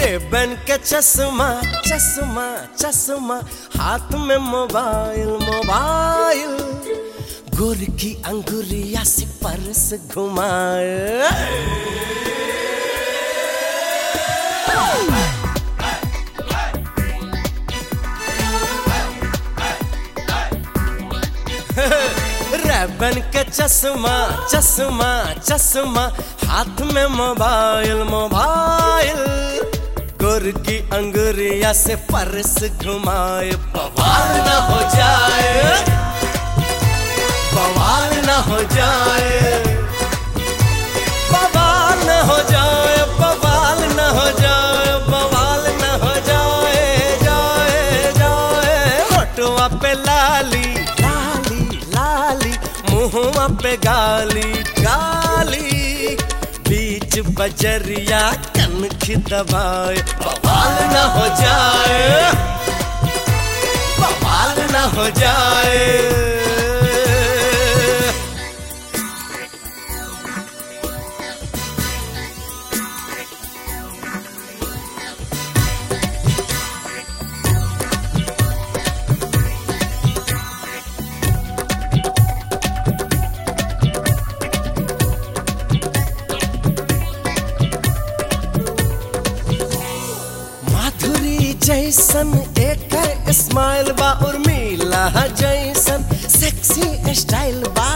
Ray-Ban के चश्मा चश्मा चश्मा हाथ में मोबाइल मोबाइल गोर की अंगुरिया से परस घुमाए रेबन के चश्मा चश्मा चश्मा हाथ में मोबाइल मोबाइल गुर की अंगुरिया से परस घुमाए बवाल न हो जाए बवाल न हो जाए बवाल न हो जाए बवाल न हो जाए बवाल न हो जाए जाए जाए होटवा पे लाली लाली लाली मुहवा पे गाली गाली बीच बजरिया कनखी दबाए बवाल न हो जाए बवाल न हो जाए माधुरी जैसन एक स्माइल बा उर्मिला जैसन सेक्सी स्टाइल बा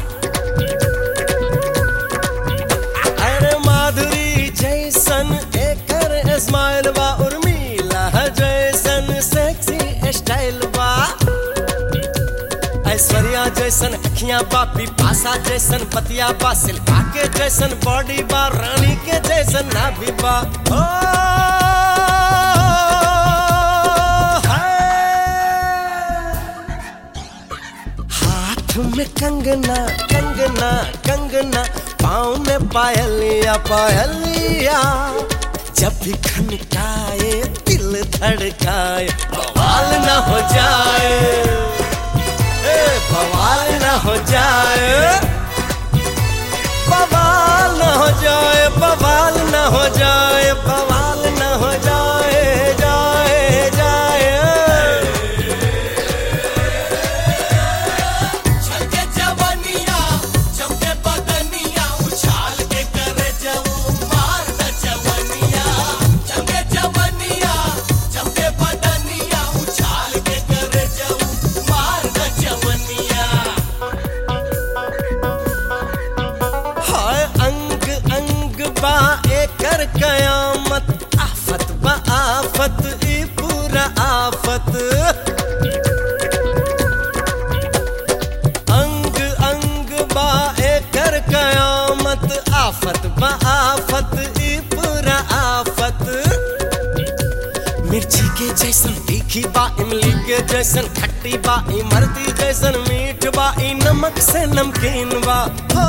अरे माधुरी जैसन एक स्माइल बा उर्मिला जैसन सेक्सी स्टाइल बा ऐश्वर्या जैसन अखियां बा पिपासा जैसन पतिया बा सिल्का के जैसन बॉडी बा रानी के जैसन नाभि बा ओ, हाय। हाथ में कंगना कंगना कंगना पाँव में पायलिया पायलिया जब भी खनकाए दिल धड़काए बवाल न हो जाए ए, बवाल न हो जाए बवाल न हो जाए बवाल न हो जाए बवाल न हो जाए जाए जाए छके जवनिया चमके बदनिया उछाल के करे जऊ मार द जवनिया चमके जवनिया चमके बदनिया उछाल के करे जऊ मार द जवनिया हाय अंग अंग बा एकर कयामत आफत बा आफत ई पूरा आफत अंग अंग बा एकर कयामत आफत बा आफत ई पूरा आफत मिर्ची के जैसन तीखी बा इमली के जैसन खट्टी बा इमरती जैसन मीठ बा ई नमक से नमकीन बा हो,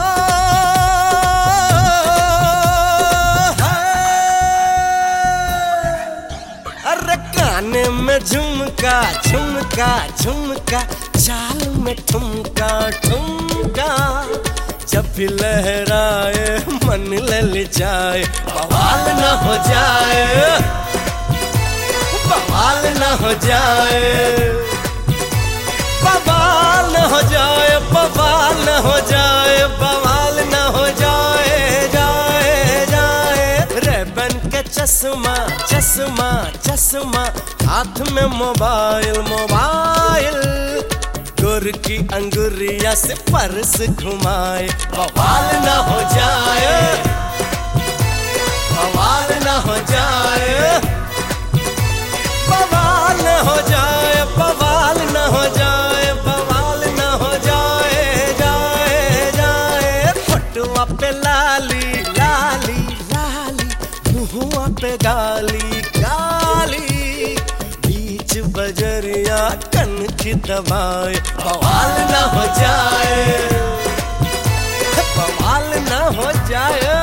हाय। अरे काने में झुमका झुमका झुमका चाल में ठुमका ठुमका जब भी लहराए मन ललचाए बवाल न हो जाए बवाल न हो जाए बवाल न हो जाए बवाल न हो जाए बवाल न हो जाए जाए जाए रेबन के चश्मा चश्मा चश्मा हाथ में मोबाइल मोबाइल गुर की अंगुरिया से परस घुमाए बवाल न हो जाए बवाल न हो जाए बवाल न हो जाए बवाल न हो जाए बवाल न हो जाए जाए जाए फोटुआ पे लाली लाली लाली मुहुआ पे गाली गाली बीच बजरिया कनखी दबाए बवाल न हो जाए बवाल न हो जाए